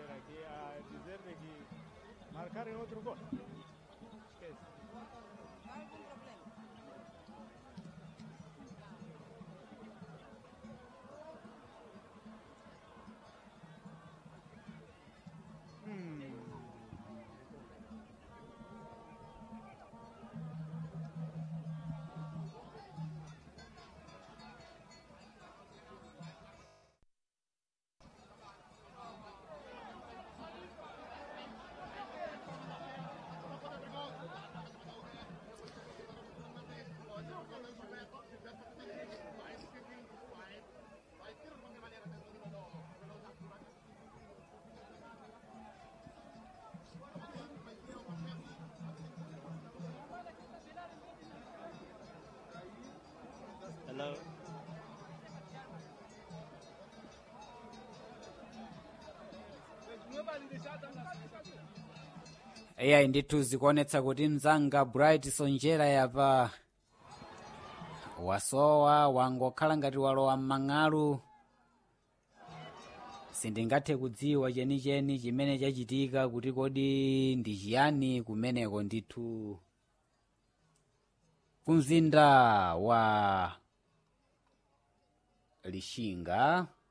ver aquí a dizer de que marcarem outro gol. Esquece. Algum problema? Hello. eyayi ndithu zikuonetsa kuti mzanga bright sonjera yapa wasowa wangokhala ngati walowa m'mang'alu sindingathe kudziwa chenicheni chimene chachitika kuti kodi ndi chiyani kumeneko ndithu kumzinda wa lishinga